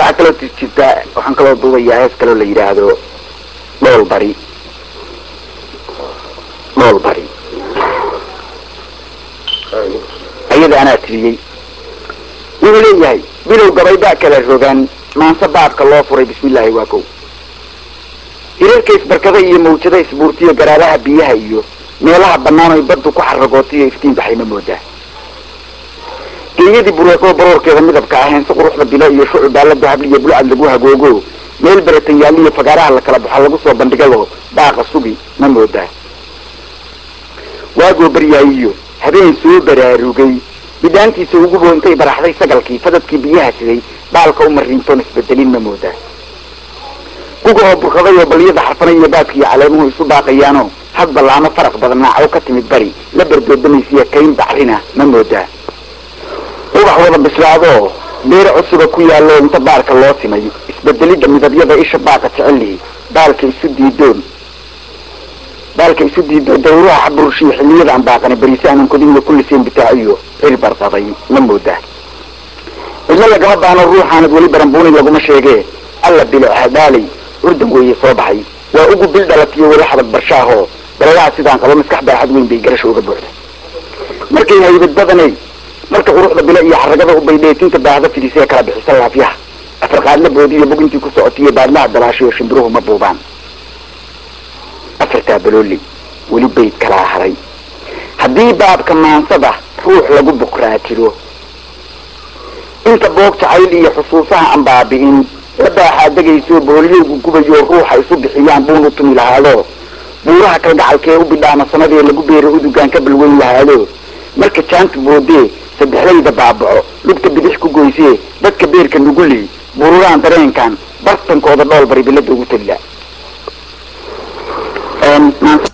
waxaa kaloo jirta waxaan kaloo duubayaa hees kaloo la yidhaahdo dhool bari dhool bari ayada anaa tiriyey wuxuu leeyahay bilow gabaydhaa kala rogaan maanse baabka loo furay bismillaahi waa kow hirarka isbarkada iyo mawjada isbuurtiyo garaabaha biyaha iyo meelaha bannaan oy baddu ku xaragootiyo iftiin baxay ma moodaa geeyadii bureeqoo baroorkeeda midabka ahayn si quruxda bilo iyo shucu baalla dahab iyo bulcad lagu hagoogo meel beratan yaaliyo fagaaraha la kala baxo lagu soo bandhigado baaqa sugi ma moodaa waagoo baryaayiyo habeen soo baraarugay bidhaantiisa ugubo intay baraxday sagalkii fadadkii biyaha siday baalka u mariintoon isbedelin ma moodaa guga oo burkaday oo baliyada xarfanay iyo baadkiiyo caleemuhu isu daaqayaanoo had ballaamo faraq badnaa oo ka timid bari la berdoodamaysiya kayn bacrina ma moodaa ubax wada bislaadoo beer cusuba ku yaallo inta baarka loo timay isbedelidda midabyada isha baaqa jecellihi baalka isu diidoon baalka isu diido dawraha xaburushiyo xilliyada aan baaqana beriise aanan kodinla kulliseen bitaaciyo cir barqaday ma moodaa cidlo lagama baano ruuxaanad weli baranbuuni laguma sheegee alla bilo hadaalay urdan weeye soo baxay waa ugu bil dhalatiyo weli xabad barshaahoo baladaha sidaan qabo maskax baaxad weyn bay garasha uga buuxda markay haybad badanay marka quruxda bilo iyo xaragada u baydheetinta baahda fidisee kala bixisa laafyaha afarqaadla boodiyo bogintii ku socotiyo baadlaha dalaashayo shimbiruhu ma buubaan afartaa balooli weli bayd kalaa haray haddii baabka maansada ruux lagu bukraa jiro inta boog jacayl iyo xusuusaha aan baabi'in la baaxaa degayso booliyowgu gubayo ruuxa isu bixiyaan buun u tumi lahaado buuraha kalgacalkee u bidhaama sanadee lagu beero udugaan ka balweyn lahaado marka jaanta boodee saddexdayda baabaco lugta bidix ku goysee dadka beerka nuguli bururaan dareenkan bartankooda dhool bari bilada ugu tagla